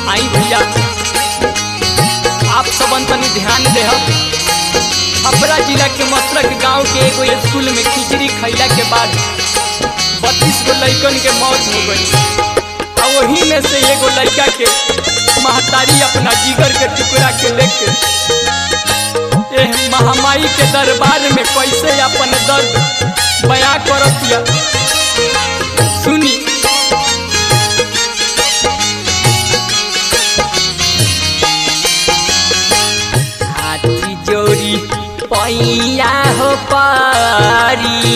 आई भैया आप सबन तनी ध्यान देहब छपरा जिला के मसरक गांव के एगो स्कूल में खिचड़ी खैला के बाद बत्तीस गो लड़कन के मौत हो गई और वही में से एगो लड़का के महतारी अपना जिगर के टुकड़ा के लेके एह महामारी के दरबार में कैसे अपन दर्द बयां करतिया सुनी हाथी जोड़ी पैया हो पारी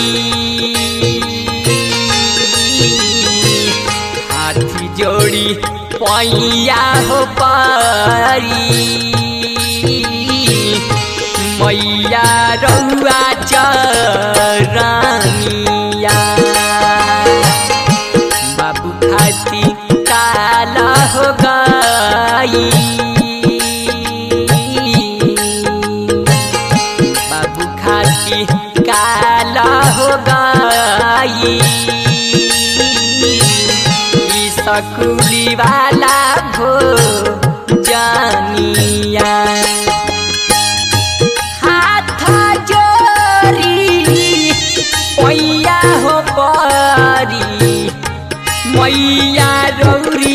हाथी जोड़ी पैया हो पारी मैया रउआ चरनिया बाबू खाती काला हो गई बाबू खाती काला हो गई ई सकुली वाला भो जानिया हाथ जोरी पैया हो परी मैया रौरी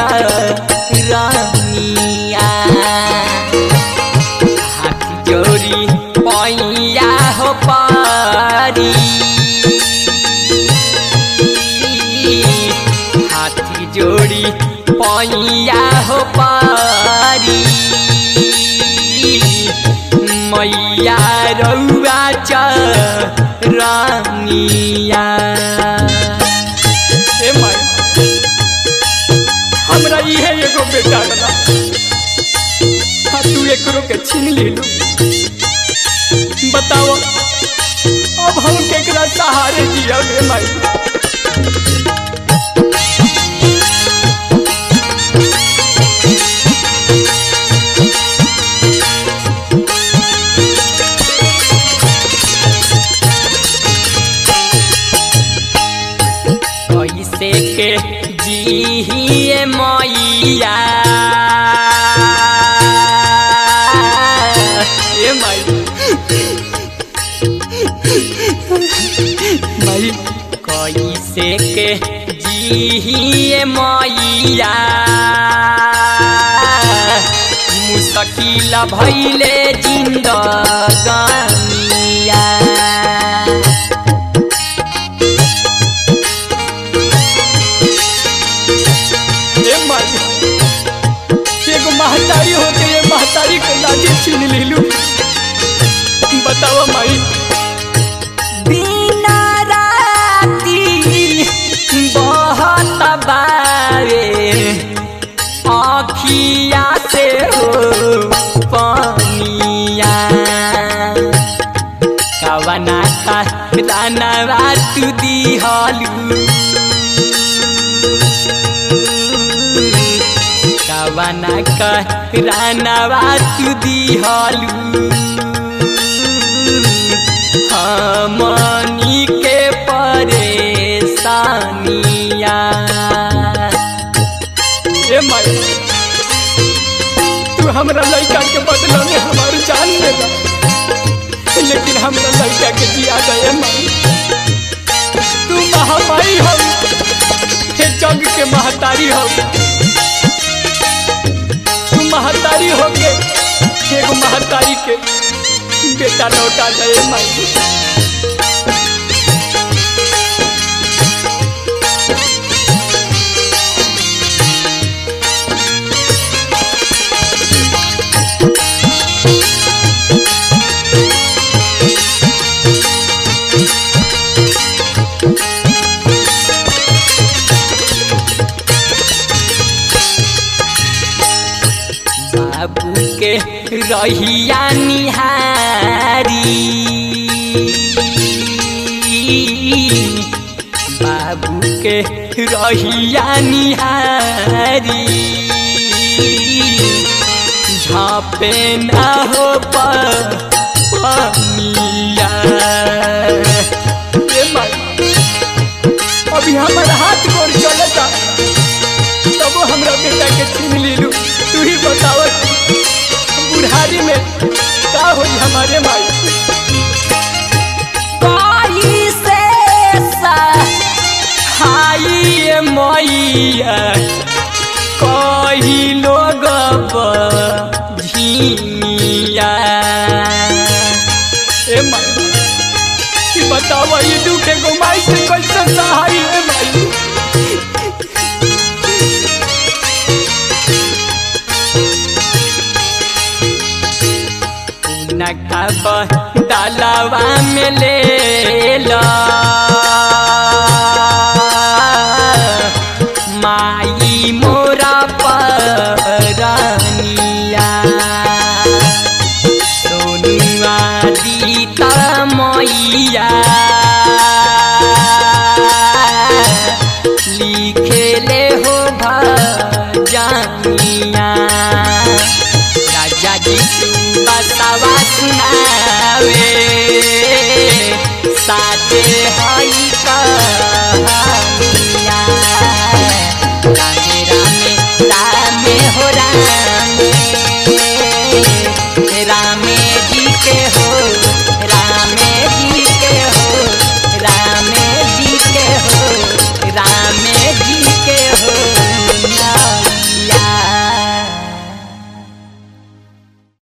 चरनिया हाथ जोरी पैया हो पारी हाथी जोड़ी पैया हो पारी मैया रउआ चरनिया ए माई हमरा इहे एगो बेटा रहा हाँ तू एकरो के छीन लेलू बताओ अब हम केकरा सहारे जिया रे माई कैसे के जिहिए मैया ए माई माई कैसे के जिहिए मैया मुश्किल भैले जिंदगानिया ए माई एगो महतारी होके ये महतारी के लाठी छीन लेलू बताओ माई बिना राती बहुत बारे आखिया से हो पानिया कवना का दानवा तू दिहलू कवना का रानवा तू दिहलू हमनी के परेशानिया ए माई तू हमरा लड़का के बदला में हमार जान लेला लेकिन हमरा लड़का के जिया गए माई तू महामाई हो हे जग के महतारी हो तू महतारी हो के एगो महतारी के बेटा लौटा दे माई बाबू के रहिया निहारी बाबू के रहिया निहारी झापे न हो पनिया ए माई, अभी हमारा हाथ गोड़ चलता तबो हमरा बेटा के छीन लेलू ही बतावत बुढ़ारी में का होई हमारे माई कोई से हाई मैया कही लोग झिया ए माई ई बतावा ये दुख एगो माई से कैसे सहाय है माई नकब डालवा में ले ला माई मोरा परनिया सोनुआ दीता मैया लिखेले हो भजनिया राजा जी बसवा सुनावे साथे हई कहानिया रामे रामे रामे हो रामे